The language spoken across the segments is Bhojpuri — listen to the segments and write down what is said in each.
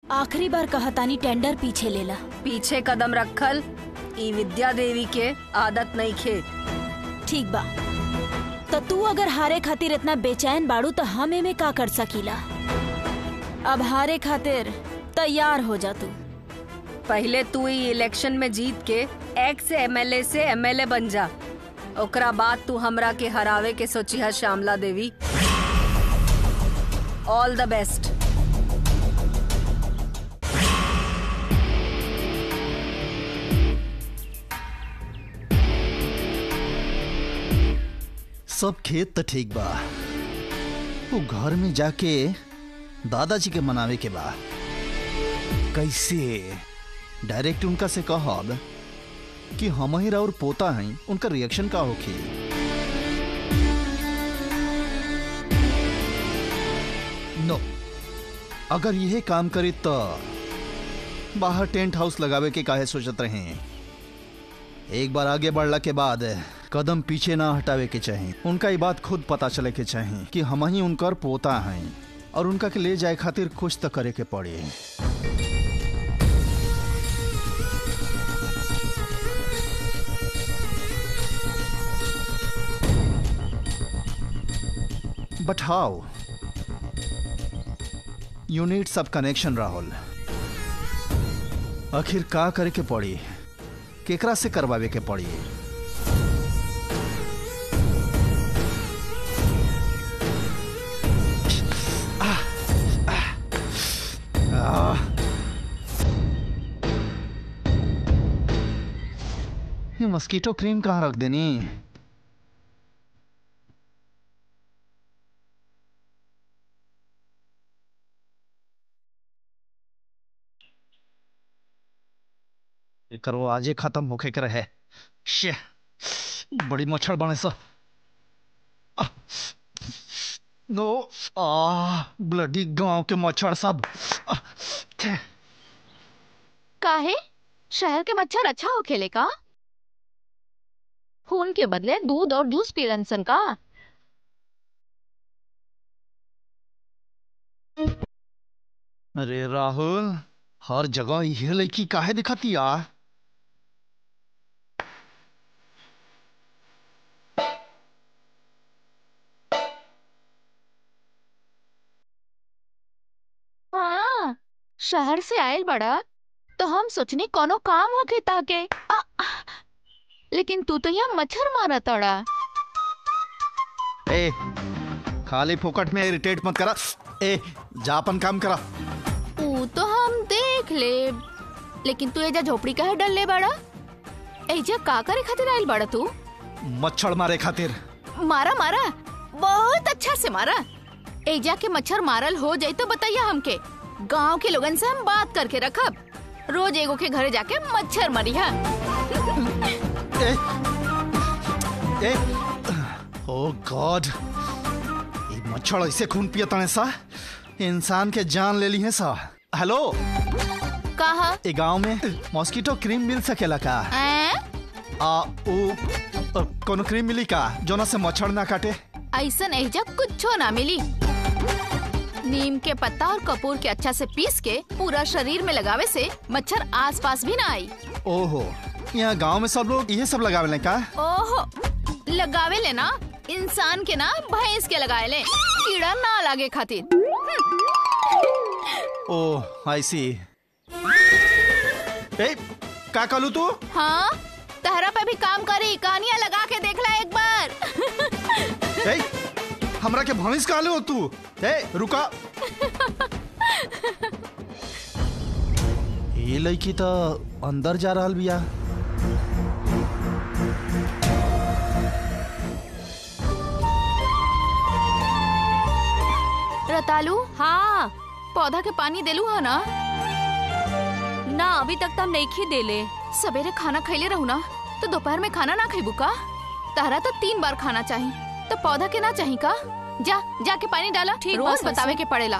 आखिरी बार कहतानी टेंडर पीछे लेला पीछे कदम रखल ई विद्या देवी के आदत नहीं खे ठीक बा तो तू अगर हारे खातिर इतना बेचैन बाड़ू तो हम एमे का कर सकीला अब हारे खातिर तैयार हो जा तू पहले तू ई इलेक्शन में जीत के एक्स एमएलए से एमएलए बन जा ओकरा बाद तू हमरा के हरावे के सोची है Shyamala Devi all the best सब खेत तो ठीक बा वो घर में जाके दादाजी के मनावे के बा कैसे डायरेक्ट उनका से कहब कि हम ही और पोता हैं उनका रिएक्शन का होखे नो अगर यह काम करे तो बाहर टेंट हाउस लगावे के काहे सोचत रहे एक बार आगे बढ़ला के बाद कदम पीछे ना हटावे के चाही उनका ये बात खुद पता चले के चाही कि हम ही उनकर पोता हैं और उनका के ले जाए खातिर कुछ तो करे के पड़े बट हाउ यू नीड सब कनेक्शन राहुल आखिर का करे के पड़ी केकरा से करवावे के पड़ी आह। ये मस्कीटो क्रीम कहाँ रख देनी एकर वो आजे खत्म होके के रहे शे बड़ी मच्छर बने सा आह, नो आ ब्लडी गांव के मच्छर सब आह, छे। काहे शहर के मच्छर अच्छा हो खेले का खून के बदले दूध और जूस पीलन सन का अरे राहुल हर जगह ये लड़की काहे दिखाती यार हाँ शहर से आयल बड़ा तो हम सोचनी कोनो काम होके ताके आ, लेकिन तू तो यहाँ मच्छर मारा तड़ा ए खाली फोकट में इरिटेट मत करा ए जा अपन काम करा ऊ तो हम देख ले लेकिन तू एजा झोपड़ी काहे डल ले बड़ा एजा का करे खातिर आयल बड़ा तू मच्छर मारे खातिर मारा मारा बहुत अच्छा से मारा एजा के मच्छर मारल हो जाई तो बताइए हमके गांव के लोगन से हम बात करके रखब रोज एगो के घरे जाके मच्छर मरिहा ए ए ओ गॉड ये मच्छर ऐसे खून पियता है सा इंसान के जान ले ली है सा हेलो कहा ए गांव में मॉस्किटो क्रीम मिल सकेला का ऐं? आ उ अ, कोनो क्रीम मिली का जोना से मच्छर ना काटे ऐसन एजा कुछो ना मिली नीम के पत्ता और कपूर के अच्छा से पीस के पूरा शरीर में लगावे से मच्छर आस पास भी ना आई ओहो यहाँ गांव में सब लोग ये सब लगावे का ओहो लगावे ले ना इंसान के ना भैंस के लगाए ले कीड़ा ना लागे खातिर ओह आई सी ए का कहलू तू हाँ तहरा पे भी काम करी कहानियां लगा के देखला एक बार ए हमरा के भविष्य कहलू तू ए रुका ये लड़की तो अंदर जा रहल बिया रतालू हाँ पौधा के पानी देलू है ना ना अभी तक तो हम नहीं खी देले सवेरे खाना खैले रहू ना तो दोपहर में खाना ना खेबू का तहरा तो तीन बार खाना चाहिए तो पौधा के ना चाहिए का जा जाके पानी डाला ठीक बा, रोज सासू। बतावे के पड़ेला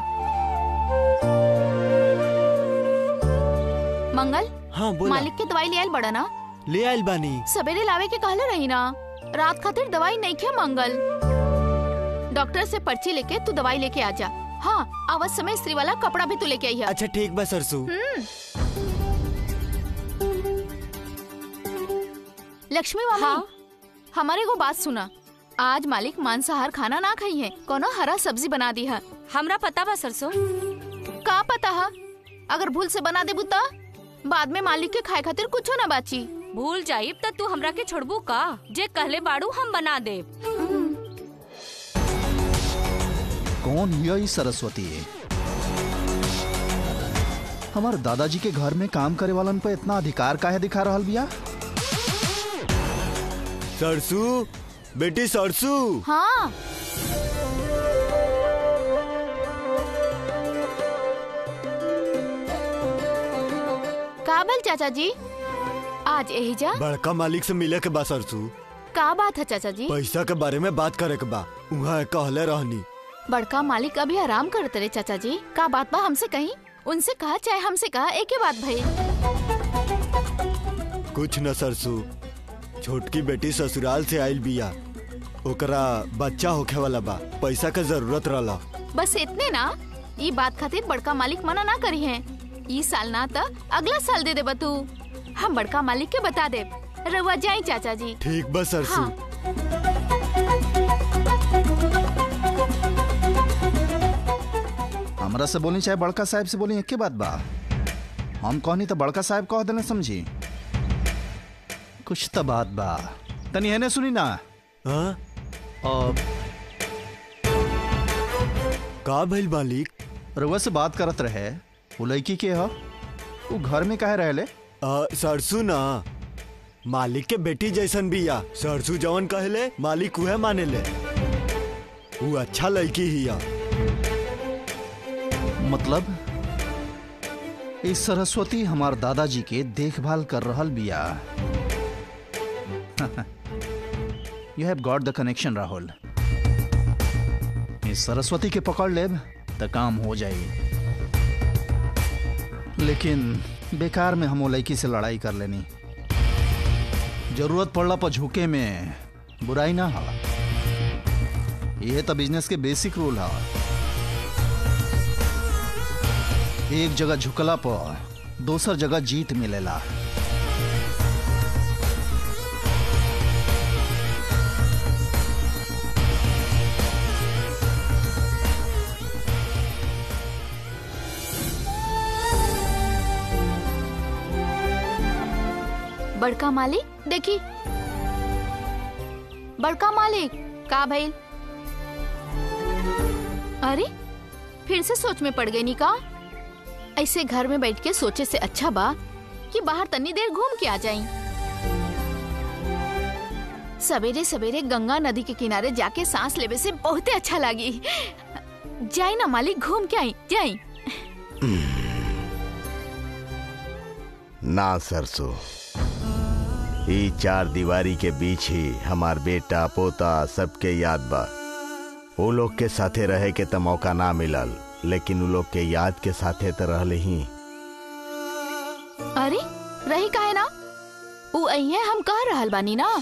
मंगल हाँ बोला मालिक के दवाई ले आयल बड़ा ना ले आइल बानी सवेरे लावे के कहले रही ना रात खातिर दवाई नहीं खे मंगल डॉक्टर से पर्ची लेके तू दवाई लेके आ जा हाँ आवत समय स्त्री वाला कपड़ा भी तू लेके आई है अच्छा ठीक बा सरसू लक्ष्मी मामी हाँ? हमारे को बात सुना आज मालिक मांसाहार खाना ना खाई है कोनो हरा सब्जी बना दी है हमरा पता बा सरसों का पता है अगर भूल से बना देबू त बाद में मालिक के खाए खातिर कुछो ना बाची भूल जाइब त तू हमरा के छोड़बू का जे कहले बाड़ू हम बना देब कौन यही सरस्वती है हमार दादाजी के घर में काम करे वालन पे इतना अधिकार काहे दिखा रहल बिया सरसू बेटी सरसू हाँ का बल चाचा जी आज यही जा बड़का मालिक से मिले के बा सरसू का बात है चाचा जी पैसा के बारे में बात करे के बा उहाँ कहले रहनी बड़का मालिक अभी आराम करते रहे चाचा जी का बात बा हमसे कहीं उनसे कहा चाहे हमसे कहा एक ही बात भाई कुछ न सरसू छोटकी बेटी ससुराल से आइल बिया ओकरा बच्चा होखे वाला बा पैसा के जरूरत रहला बस इतने ना ये बात खातिर बड़का मालिक मना ना करी है ई साल ना तो अगला साल दे देबा तू हम बड़का मालिक के बता दे रवा जाई चाचा जी ठीक बा सरसू हाँ। हमरा से बोली चाहे बड़का साहब से बोली एक के बात बा हम कहनी तो बड़का साहब कह देना समझी कुछ तो बात बा तनी एने सुनी ना हाँ? और का भइल मालिक रउआ से बात करत रहे वो लड़की के ह वो घर में काहे रहले आ, सरसू ना मालिक के बेटी जैसन बिया सरसू जवन कहले मालिक उहे माने ले वो अच्छा लड़की हिया मतलब इस सरस्वती हमार दादाजी के देखभाल कर रहल बिया you have got the connection Rahul इस सरस्वती के पकड़ लेब त काम हो जाई लेकिन बेकार में हम वो लड़की से लड़ाई कर लेनी जरूरत पड़ला पर झुके में बुराई ना हा यह तो बिजनेस के बेसिक रूल हा एक जगह झुकला पर दोसर जगह जीत मिलेला बड़का मालिक देखी बड़का मालिक का भइल अरे फिर से सोच में पड़ गई नी का ऐसे घर में बैठ के सोचे से अच्छा बा कि बाहर तनी देर घूम के आ जाई सवेरे सवेरे गंगा नदी के किनारे जाके सांस लेवे से बहुते अच्छा लगी जाई ना मालिक घूम के आई जाई ना सरसों ई चार दीवारी के बीच ही हमार बेटा पोता सबके याद बा वो लोग के साथे रहे के त मौका ना मिलल लेकिन उ लोग के याद के साथे त रहले ही अरे रही काहे ना उ अइहे हम कह रहल बानी ना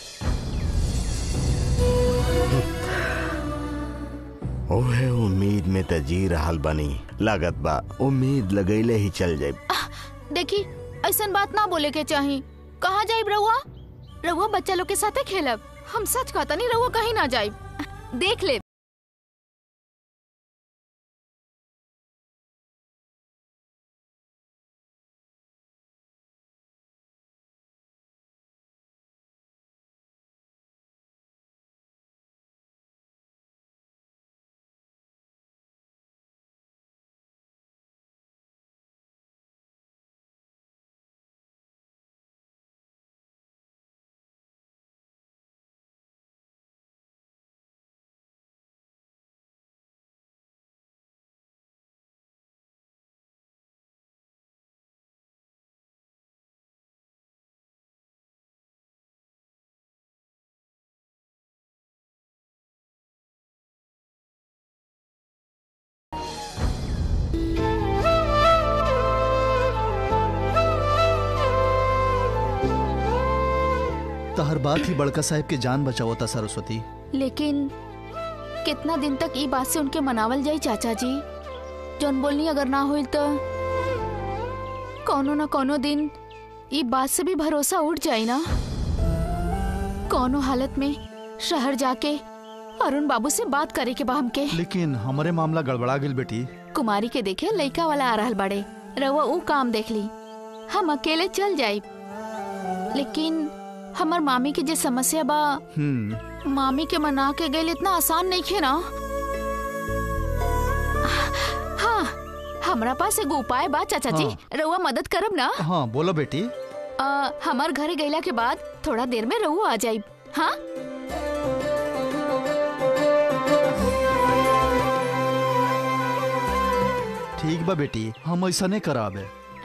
ओहे उम्मीद में त जी रहल बनी लागत बा उम्मीद लगैले ही चल जाए देखी ऐसन बात ना बोले के चाही कहाँ जाइब रहुआ रहुआ बच्चा लोग के साथे खेलब हम सच कहता नहीं रहुआ कहीं ना जाइब देख ले तो हर बात ही बड़का साहब के जान बचाओ था सरस्वती लेकिन कितना दिन तक ई बात से उनके मनावल जाई चाचा जी जौन बोलनी अगर ना हुई तो कोनो न कोनो दिन ई बात से भी भरोसा उठ जाई ना कोनो हालत में शहर जाके अरुण बाबू से बात करे के बा हमके लेकिन हमारे मामला गड़बड़ा गेल बेटी कुमारी के देखे लइका वाला आ रहल बाड़े रउआ ऊ काम देख ली हम अकेले चल जाई लेकिन हमर मामी के जे समस्या बा हम्म मामी के मना के गईल इतना आसान नहीं खे ना हाँ हमरा पास एगो उपाय बा चाचा जी रउआ मदद करब ना हाँ बोलो बेटी आ, हमार घरे गईला के बाद थोड़ा देर में रउआ आ जाई हाँ ठीक बा बेटी हम ऐसा नहीं कराबे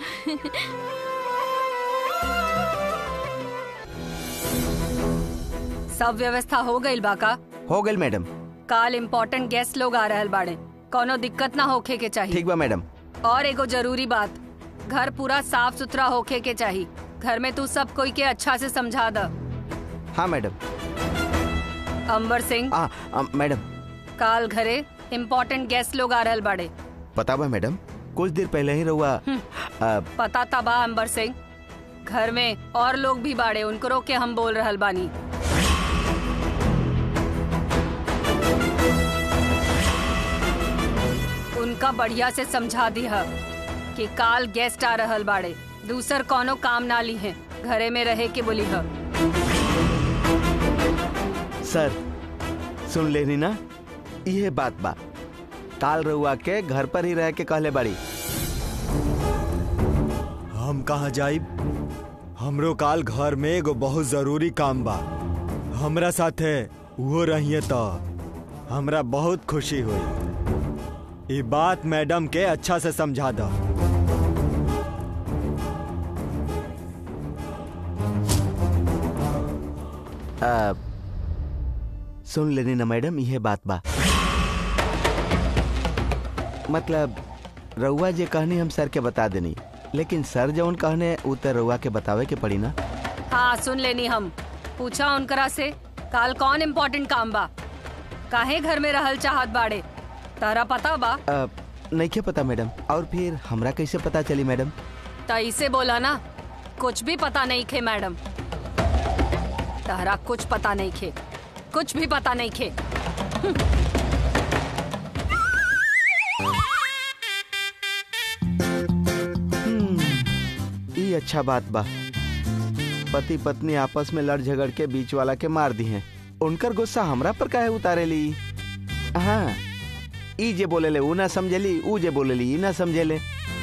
सब व्यवस्था हो गईल बा का हो गई मैडम काल इम्पोर्टेंट गेस्ट लोग आ रहल बाड़े कोनो दिक्कत ना होखे के चाहिए ठीक बा मैडम और एगो जरूरी बात घर पूरा साफ सुथरा होखे के चाहिए घर में तू सब कोई के अच्छा से समझा द हाँ मैडम अंबर सिंह आ, आ, मैडम काल घरे इम्पोर्टेंट गेस्ट लोग आ रहल बाड़े पता बा मैडम कुछ देर पहले ही रहुआ आ, पता तबा अंबर सिंह घर में और लोग भी बाड़े उनको रोक के हम बोल रहल बानी उनका बढ़िया से समझा दिया कि काल गेस्ट आ रहल बाड़े दूसर कोनो काम ना ली है घरे में रहे के बोली है सर सुन लेनी ना ये बात बा काल रहुआ के घर पर ही रह के कहले बाड़ी हम कहाँ जाइब हमरो काल घर में एगो बहुत जरूरी काम बा हमरा साथे वो रहिए तो हमरा बहुत खुशी हुई ये बात मैडम के अच्छा से समझा दो आ, सुन लेनी ना मैडम ये बात बा मतलब रउआ जे कहनी हम सर के बता देनी लेकिन सर जौन कहने उ तो रउआ के बतावे के पड़ी ना हाँ सुन लेनी हम पूछा उनकरा से काल कौन इम्पोर्टेंट काम बा काहे घर में रहल चाहत बाड़े तारा पता बा आ, नहीं के पता मैडम और फिर हमरा कैसे पता चली मैडम त इसे बोला ना कुछ भी पता नहीं खे मैडम तारा कुछ पता नहीं खे कुछ भी पता नहीं खे ये अच्छा बात बा पति पत्नी आपस में लड़ झगड़ के बीच वाला के मार दी हैं उनकर गुस्सा हमरा पर काहे उतारे ली हाँ ई जे बोलेले ऊ ना समझेली ऊ जे बोलेली ई ना समझेले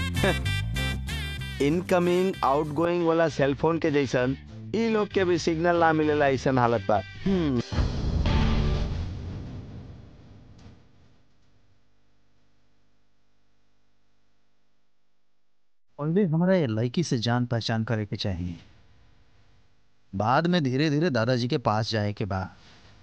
इनकमिंग आउटगोइंग वाला सेल फोन के जैसन ई लोग के भी सिग्नल ना मिलेला ऐसन हालत बा हम्म, ऑलवेज हमारा ये लड़की से जान पहचान करे के चाहिए बाद में धीरे धीरे दादाजी के पास जाए के बाद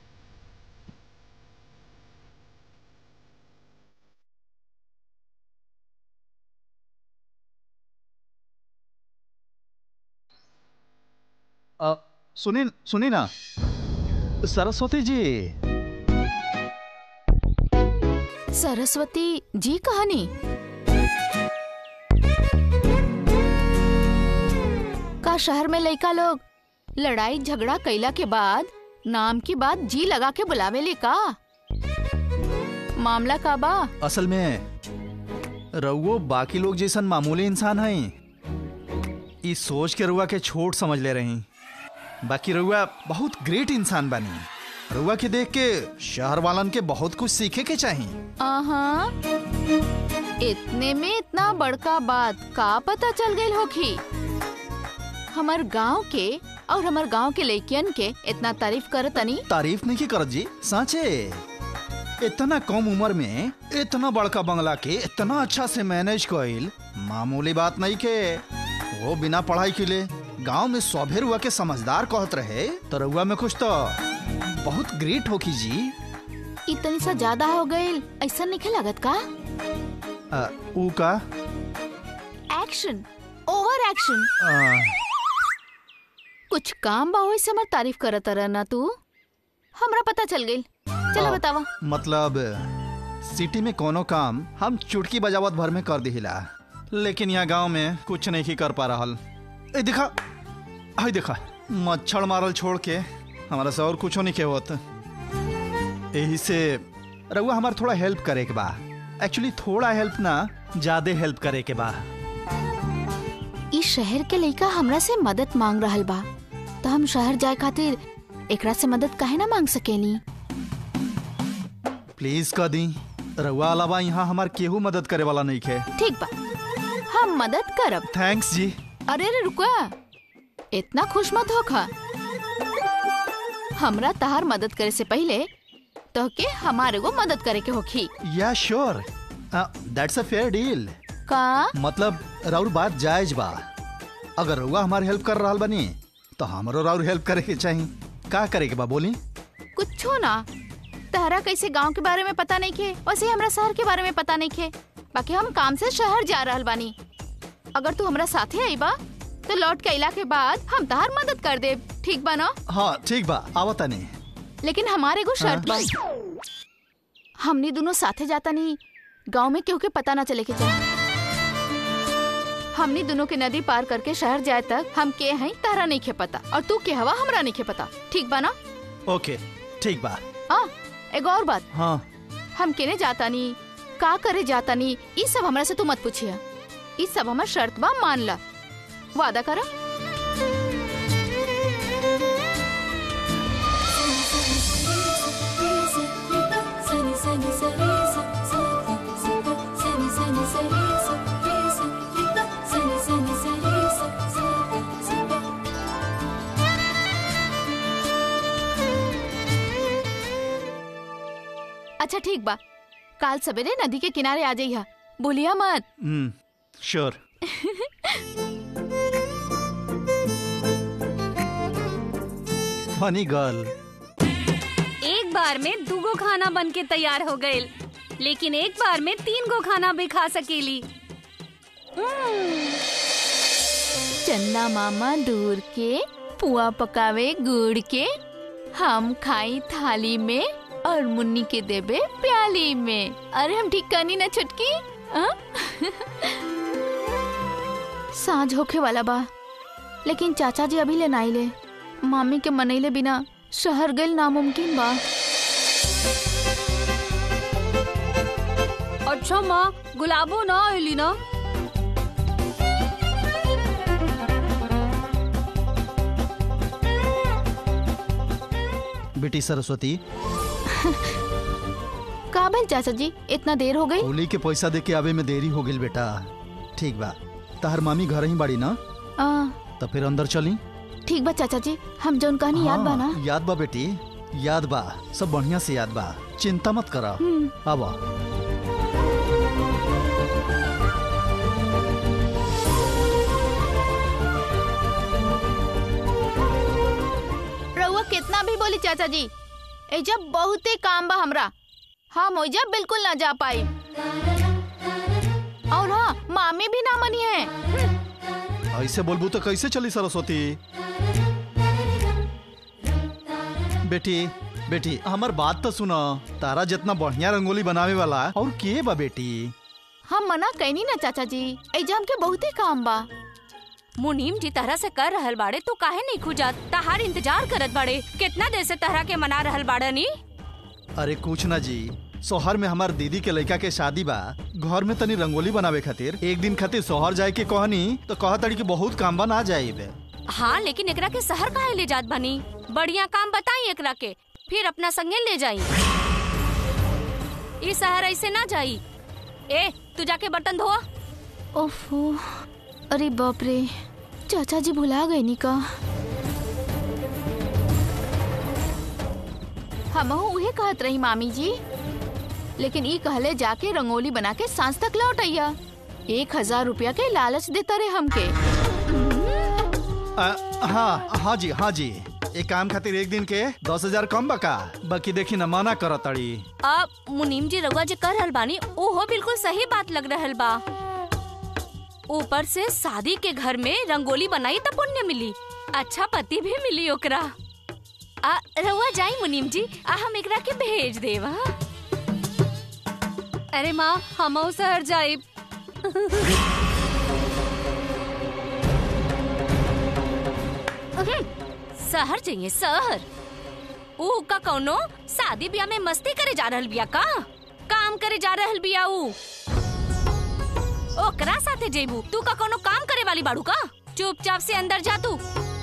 अ, सुनी सुनी ना सरस्वती जी सरस्वती जी कहानी का शहर में लइका लोग लड़ाई झगड़ा कैला के बाद नाम की बात जी लगा के बुलावेले का मामला का बा असल में रउओ बाकी लोग जैसन मामूली इंसान हैं ई सोच के रउआ के छोट समझ ले रही बाकी रउआ बहुत ग्रेट इंसान बनी रउआ के देख के शहर वालन के बहुत कुछ सीखे के चाहिए आहा इतने में इतना बड़का बात का पता चल गई होखी हमार गांव के और हमार गांव के लड़कियन के इतना तारीफ करतनी तारीफ नहीं की करत जी साचे इतना कम उम्र में इतना बड़का बंगला के इतना अच्छा से मैनेज कइल मामूली बात नहीं के वो बिना पढ़ाई के लिए गांव में सौभे रुआ के समझदार कहत रहे तो रुआ में कुछ तो बहुत ग्रेट होकी जी इतनी सा ज्यादा हो गई ऐसा नहीं लागत का आ, ऊ का एक्शन ओवर एक्शन आ, कुछ काम बा वही से हमार तारीफ करत रह ना तू हमरा पता चल गई चलो आ, बतावा मतलब सिटी में कोनो काम हम चुटकी बजावत भर में कर दिहिला लेकिन यहाँ गांव में कुछ नहीं कर पा रहल ए देखा हाय देखा मच्छर मारल छोड़ के हमारा से और कुछो नहीं के होत यही से रउआ हमार थोड़ा हेल्प करे के बा एक्चुअली थोड़ा हेल्प ना ज्यादा हेल्प करे के बा इस शहर के लइका हमरा से मदद मांग रहल बा तो हम शहर जाए खातिर एकरा से मदद काहे ना मांग सकेनी प्लीज कर दी रउआ अलावा यहाँ हमार केहू मदद करे वाला नहीं खे ठीक बा हम मदद करब थैंक्स जी अरे रे रुका इतना खुश मत होखा हमरा तहार मदद करे से पहले तो के हमारे को मदद करे के होखी या sure that's a fair deal का मतलब राउर बात जायज बा अगर रउआ हमार हेल्प कर रहल बनी तो हमरो राउर हेल्प करे के चाहिए का करे के बा बोली कुछो ना तहरा कैसे गांव के बारे में पता नहीं खे वैसे हमरा शहर के बारे में पता नहीं खे बाकी हम काम से शहर जा रहल बानी अगर तू हमरा साथे आईबा तो लौट के अइला के बाद हम तहार मदद कर दे ठीक बा ना हाँ ठीक बा आवता नहीं लेकिन हमारे को शर्त बा हमनी दोनों साथे जाता नहीं गांव में क्यों के पता ना चले के जाए हमनी दोनों के नदी पार करके शहर जाए तक हम के हैं तारा नहीं खे पता और तू के हवा हमरा नहीं खे पता ठीक बा ना ओके ठीक बा हाँ एक और बात हाँ हम केने जाता नहीं का करे जाता नहीं ये सब हमरा से तू मत पूछिया ये सब हमार शर्त बा मान ला वादा करा अच्छा ठीक बा काल सवेरे नदी के किनारे आ जाइया बोलिया मत हम्म श्योर फनी गर्ल एक बार में दूगो खाना बन के तैयार हो गए लेकिन एक बार में तीन गो खाना भी खा सकेली चन्ना मामा दूर के पुआ पकावे गुड़ के हम खाई थाली में और मुन्नी के देबे प्याली में अरे हम ठीक करनी ना छुटकी हाँ? साँझ होखे वाला बा लेकिन चाचा जी अभी ले नाई ले मामी के मनैले बिना शहर गइल नामुमकिन बा अच्छा माँ गुलाबो ना आइली ना बेटी सरस्वती का भइल चाचा जी इतना देर हो गई होली के पैसा दे के आवे में देरी हो गई बेटा ठीक बा तहर मामी घर ही बाड़ी ना आ, तो फिर अंदर चली ठीक बा चाचा जी हम जौन कहानी याद बा ना हाँ, याद बा बेटी याद बा सब बढ़िया से याद बा चिंता मत करा हम्म। अब रउआ कितना भी बोली चाचा जी एजा बहुते काम बा हमरा हम ओइजा बिल्कुल ना जा पाई और हाँ मामी भी ना मनी है ऐसे बोलबू तो कैसे चली सरस्वती बेटी बेटी हमार बात तो सुना तारा जितना बढ़िया रंगोली बनावे वाला और के बा बेटी हम मना कैनी ना चाचा जी एजा हमके बहुते काम बा मुनीम जी तरह से कर रहल बाड़े तू काहे नहीं खुजा तहार इंतजार करत बाड़े कितना देर से तरह के मना रहल बाड़ा नी अरे कुछ ना जी शहर में हमार दीदी के लड़का के शादी बा घर में तनी रंगोली बनावे खातिर एक दिन खातिर शहर जाए के कहनी तो कहा तड़ी की बहुत काम बा ना जाए हाँ लेकिन एकरा के शहर काहे ले जात बनी बढ़िया काम बताई एकरा के फिर अपना संगे ले जाई ई शहर ऐसे ना जाई ए तू जाके बर्तन धोआ ओफो अरे बाप रे चाचा जी भुला गए नी का हम उहे कहत रही मामी जी लेकिन ई कहले जाके रंगोली बना के सांझ तक लौट आइया एक हजार रुपया के लालच देता रहे हमके आ, हाँ हाँ जी हाँ जी एक काम खातिर एक दिन के दस हजार कम बका बाकी देखी न मना कर तड़ी अब मुनीम जी रउआ जे कर रहल बानी ओहो बिल्कुल सही बात लग रहल बा ऊपर से शादी के घर में रंगोली बनाई त पुण्य मिली अच्छा पति भी मिली ओकरा आ रउआ जाई मुनीम जी आ हम एकरा के भेज देव हाँ? अरे माँ हम शहर जाइब शहर जाइए शहर ऊ का कौनो शादी ब्याह में मस्ती करे जा रहल बिया का काम करे जा रहल बिया ऊ ओकरा साथे जेबू तू का कोनो काम करे वाली बाड़ू का चुपचाप से अंदर जा तू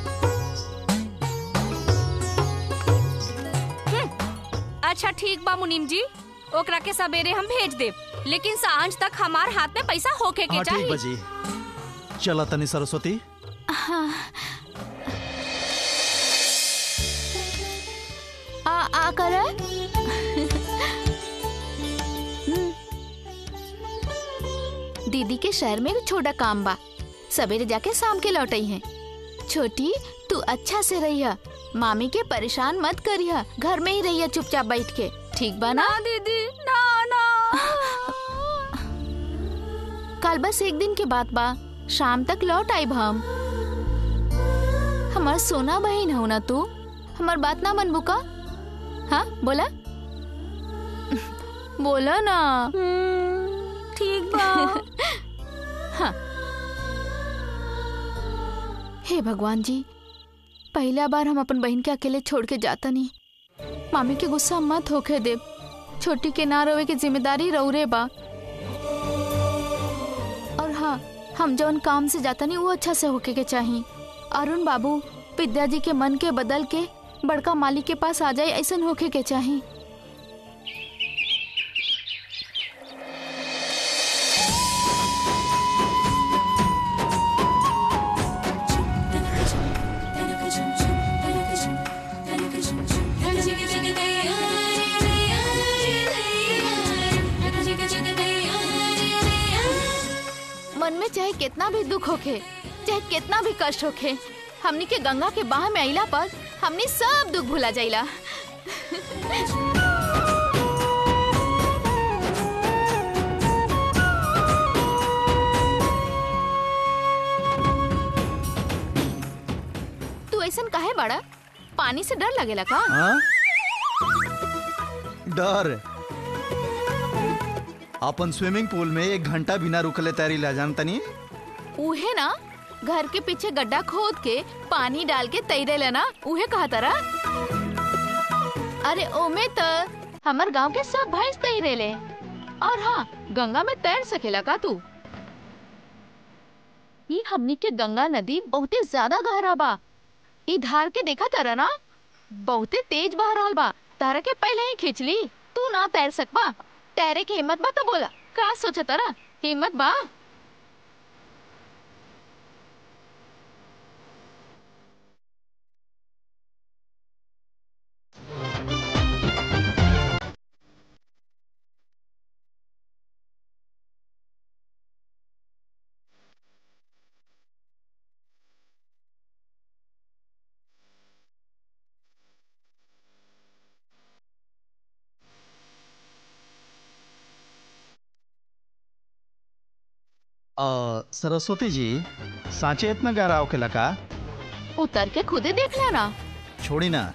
हम्म, अच्छा ठीक बा मुनीम जी ओकरा के सवेरे हम भेज देब लेकिन सांझ तक हमार हाथ में पैसा होके के हाँ ठीक चाहिए बजी चला तनी सरस्वती आ आ कर दीदी के शहर में एक छोटा काम बा सवेरे जाके शाम के लौटई है छोटी तू अच्छा से रहिया मामी के परेशान मत करिया घर में ही रहिया चुपचाप बैठ के ठीक बा ना दीदी ना ना कल बस एक दिन के बाद बा शाम तक लौट आइब हम हमार सोना बहन हो ना तू हमार बात ना मनबू का हाँ बोला बोला ना ठीक बा हाँ हे भगवान जी पहला बार हम अपन बहन के अकेले छोड़ के जाता नहीं मामी के गुस्सा मत होके दे छोटी के ना रोवे की जिम्मेदारी रौरे बा और हाँ हम जौन काम से जाता नहीं वो अच्छा से होके के चाहिए अरुण बाबू विद्या जी के मन के बदल के बड़का मालिक के पास आ जाए ऐसा होके के चाहिए मन में चाहे कितना भी दुख होखे चाहे कितना भी कष्ट होखे हमनी के गंगा के बाह में आइला पर हमनी सब दुख भुला जाइला तू ऐसन काहे बड़ा पानी से डर लगेला का हाँ डर अपन स्विमिंग पूल में एक घंटा बिना रुकले तैरी ला जान तनी उहे ना घर के पीछे गड्ढा खोद के पानी डाल के तैरे लेना उहे कहा तारा अरे ओमे तो हमर गांव के सब भैंस तैरे ले और हाँ गंगा में तैर सकेला का तू ई हमनी के गंगा नदी बहुते ज्यादा गहरा बा ई धार के देखा तारा ना बहुते तेज बह रहल बा तारा के पहले ही खींच ली तू ना तैर सकबा तैरे के हिम्मत बा तो बोला का सोचा तारा हिम्मत बा अ, सरस्वती जी सांचे इतना गहरा होखेला का उतर के खुदे देख लेना छोड़ी ना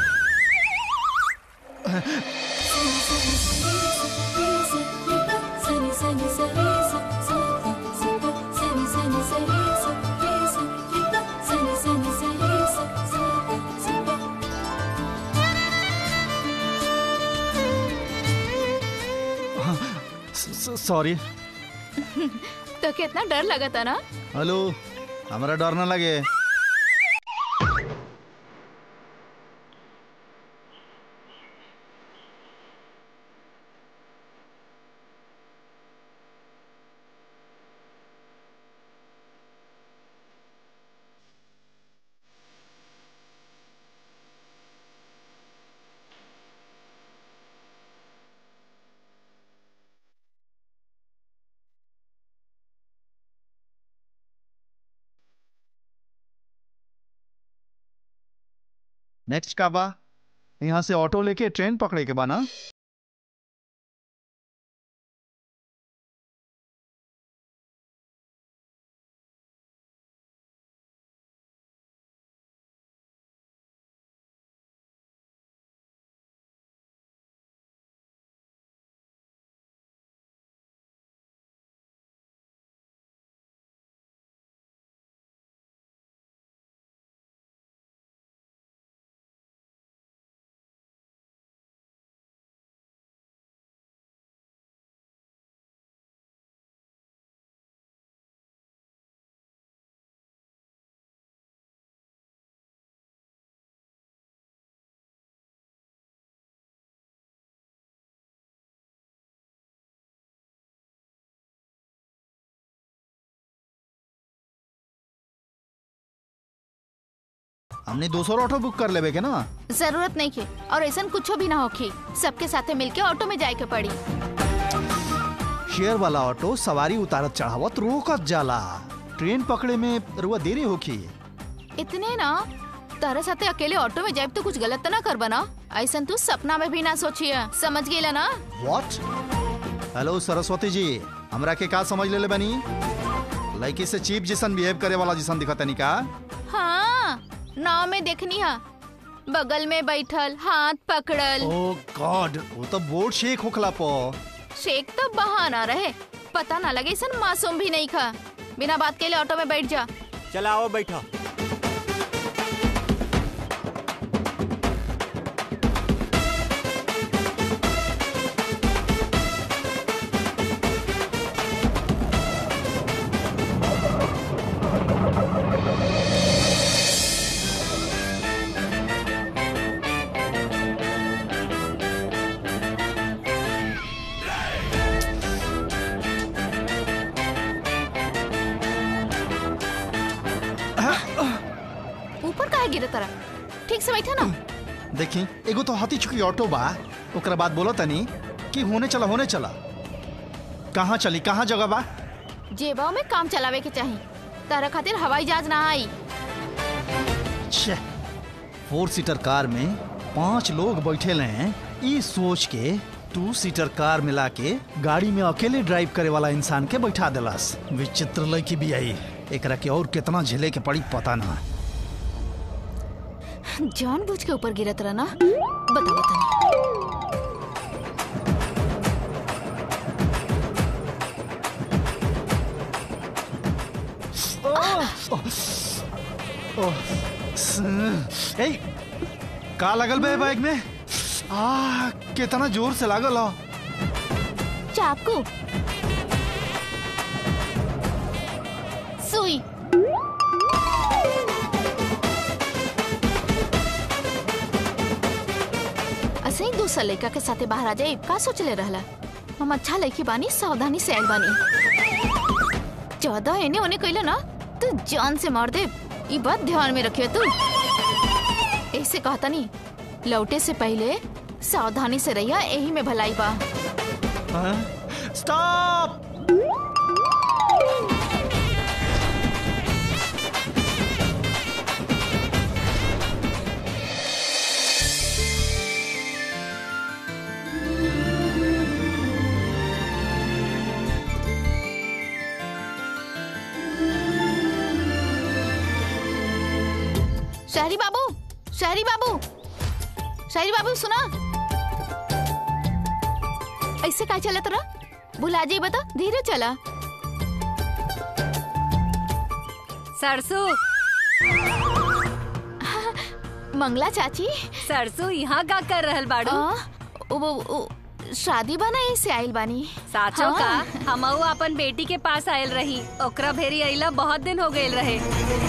सॉरी तो कितना डर लगा था ना हेलो हमारा डर ना लगे नेक्स्ट का बा यहाँ से ऑटो लेके ट्रेन पकड़े के बा ना हमने दूसरा ऑटो बुक कर लेबे के ना जरूरत नहीं के और ऐसा कुछ भी ना होखी सबके साथे मिलके ऑटो में जाए के पड़ी शेयर वाला ऑटो सवारी उतारत चढ़ावत रोकत जाला ट्रेन पकड़े में रुआ देरी होखी इतने ना तारा साथे अकेले ऑटो में जाए तो कुछ गलत तो ना कर बना ऐसा तू सपना में भी ना सोचिए समझ गेला ना व्हाट हेलो सरस्वती जी हमरा के का समझ ले बनी लड़की से चीप जैसन बिहेव करे वाला जैसन दिखत नहीं का हाँ नाव में देखनी है बगल में बैठल हाथ पकड़ल ओ गॉड वो तो बोर्ड शेक होखला पो शेख तो बहाना रहे पता ना लगे सन मासूम भी नहीं खा बिना बात के लिए ऑटो में बैठ जा चला आओ बैठा ऊपर काहे गिरे तरह ठीक से बैठा ना देखी एगो तो हाथी चुकी ऑटो बा ओकरा बाद बोलो तनी कि होने चला होने चला कहाँ चली कहाँ जगह बा जेबाओ में काम चलावे के चाहिए तारा खातिर हवाई जहाज ना आई छे फोर सीटर कार में पांच लोग बैठे हैं ई सोच के टू सीटर कार मिला के गाड़ी में अकेले ड्राइव करे वाला इंसान के बैठा देलस विचित्र लड़की भी आई एकरा के और कितना झेले के पड़ी पता ना जान बुझ के ऊपर गिरत रहा ना बताओ तनी ए का लगल बे बाइक में आ कितना जोर से लागल हो चाकू सुई ऐसे ही दूसरा लड़का के साथे बाहर आ जाए का सोच ले रहला हम अच्छा लड़की बानी सावधानी से आइल बानी ज्यादा एने ओने कइले ना तू जान से मार दे ई बात ध्यान में रखियो तू ऐसे कहता नहीं लौटे से पहले सावधानी से रहिया यही में भलाई बा स्टॉप शहरी बाबू शहरी बाबू शहरी बाबू सुना ऐसे काय चलत रहा भुला जाई बता धीरे चला सरसू मंगला चाची सरसू यहाँ का कर रहल बाड़ू आ, ओ, ओ, ओ, शादी बना ऐसे आइल बानी साचो हाँ। का हमहू अपन बेटी के पास आयल रही ओकरा भेरी अइला बहुत दिन हो गए रहे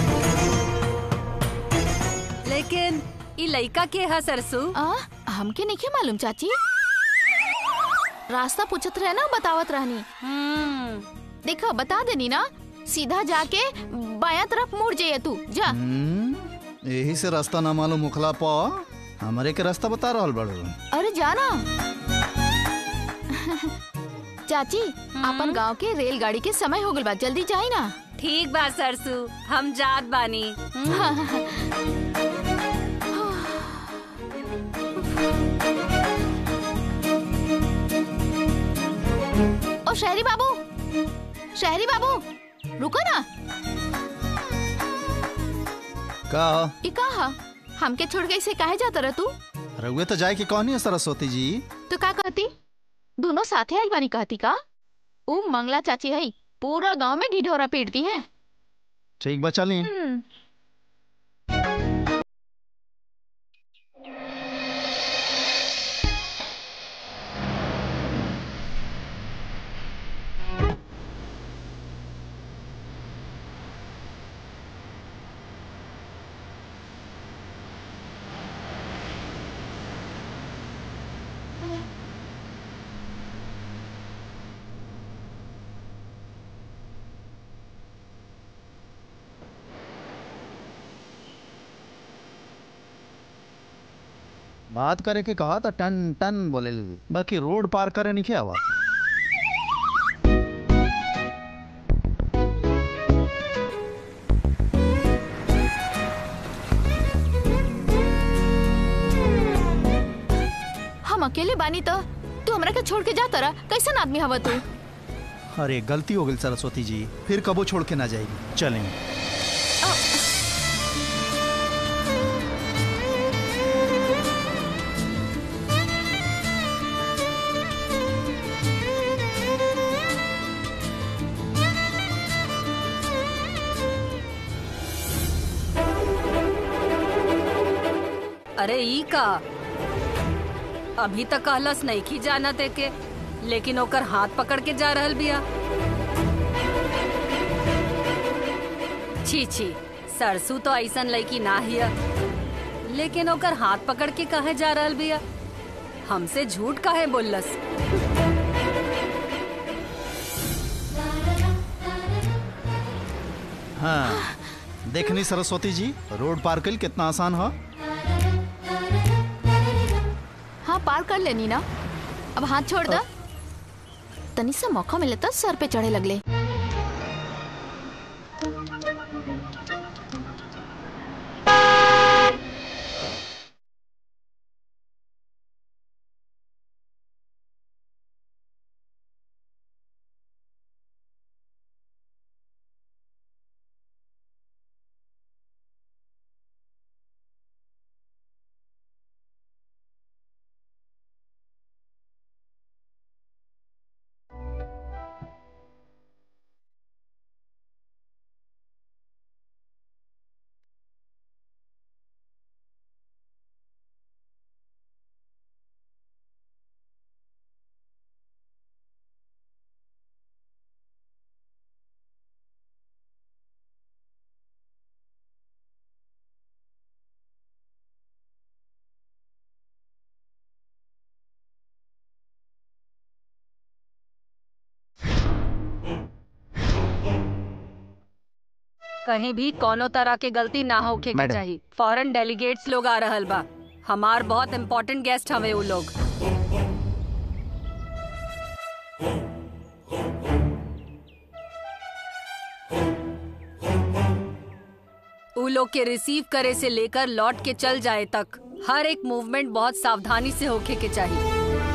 लेकिन ई लइका के है सरसू आ, हमके नहीं मालूम चाची रास्ता पूछत रहे ना बतावत रहनी हम्म, देखो बता देनी ना सीधा जाके बाया तरफ मुड़ जाइए तू जा हम्म, यही से रास्ता ना मालूम मुखला पा हमारे के रास्ता बता रहल बड़ू अरे जाना चाची अपन गांव के रेलगाड़ी के समय हो गल बा जल्दी जाई ना ठीक बा सरसू हम जात बानी हम्म, ओ शहरी बाबू शहरी बाबू रुको ना का ई कहा हमके छोड़ के इसे काहे जाता रह तू रघुए तो जाए के कौन है सरस्वती जी तो का कहती दोनों साथे आई बानी कहती का ऊ मंगला चाची है पूरा गांव में ढिढोरा पीटती है ठीक बा चली हम्म बात करे के कहा था टन टन बोले बाकी रोड पार करे नहीं क्या हुआ हम अकेले बानी तो तू हमरा के छोड़ के जा तरा कैसन आदमी हवा तू अरे गलती हो गई सरस्वती जी फिर कबो छोड़ के ना जाएगी चलें अरे ई का अभी तक कहलस नहीं की जाना ते के लेकिन ओकर हाथ पकड़ के जा रहल बिया छी छी सरसू तो ऐसन लड़की ना हिया लेकिन ओकर हाथ पकड़ के कहे जा रहल बिया हमसे झूठ काहे बोललस हाँ देखनी सरस्वती जी रोड पार कल कितना आसान है हाँ पार कर लेनी ना अब हाथ छोड़ दा तनी सा मौका मिले तो सर पे चढ़े लगले कहीं भी कोनो तरह के गलती ना होके के मैडम। चाहिए फॉरेन डेलीगेट्स लोग आ रहल बा हमार बहुत इम्पोर्टेंट गेस्ट हवे उ लोग उ लोग के रिसीव करे से लेकर लौट के चल जाए तक हर एक मूवमेंट बहुत सावधानी से होके के चाहिए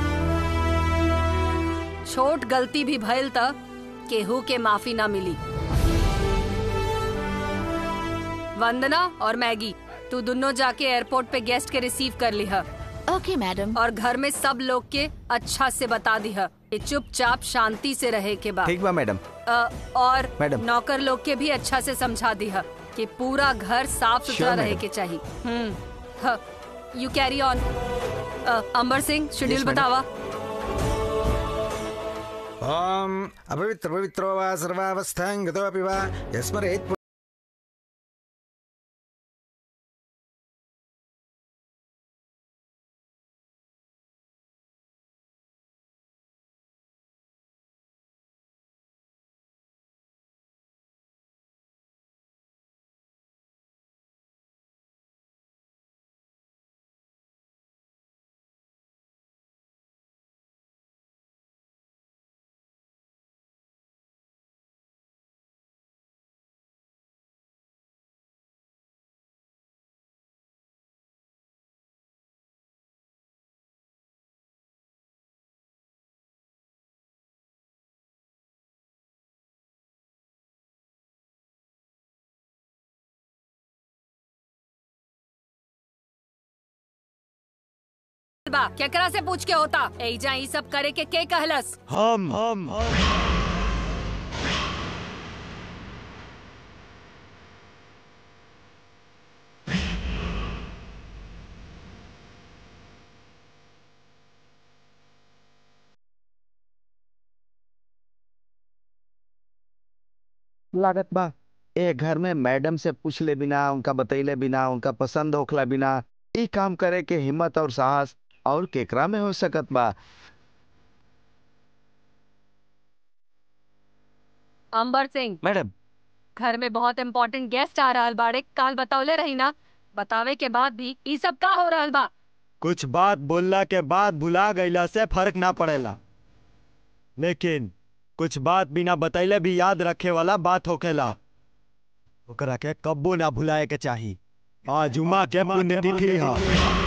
छोट गलती भी भइल त केहू के माफी ना मिली वंदना और मैगी तू दोनों जाके एयरपोर्ट पे गेस्ट के रिसीव कर लिहा ओके मैडम और घर में सब लोग के अच्छा से बता दिहा कि चुपचाप शांति से रहे के बाद ठीक बा मैडम अ, और मैडम। नौकर लोग के भी अच्छा से समझा दिहा कि पूरा घर साफ सुथरा Sure, रहे मैडम। के चाहिए hmm you carry on Ambar Singh schedule Yes, madam. बतावा ॐ अपवित्रपवित्रो वा सर्वावस्थां गतोऽपि वा यस्मरेत् बा केकरा से पूछ के होता एजा ई सब करे के के कहलस हम हम लागत बा ए घर में मैडम से पूछले बिना उनका बतैले बिना उनका पसंद होखला बिना ई काम करे के हिम्मत और साहस और केकरा में हो सकत बा अंबर सिंह मैडम घर में बहुत इम्पोर्टेंट गेस्ट आ रहल बाड़े काल बतौले रही ना बतावे के बाद भी ई सब का हो रहल बा कुछ बात बोलला के बाद भुला गईला से फर्क ना पड़ेला लेकिन कुछ बात बिना बतैले भी याद रखे वाला बात होखेला ओकरा के कब्बो ना भुलाए के चाही आज उमा के पुण्यतिथि है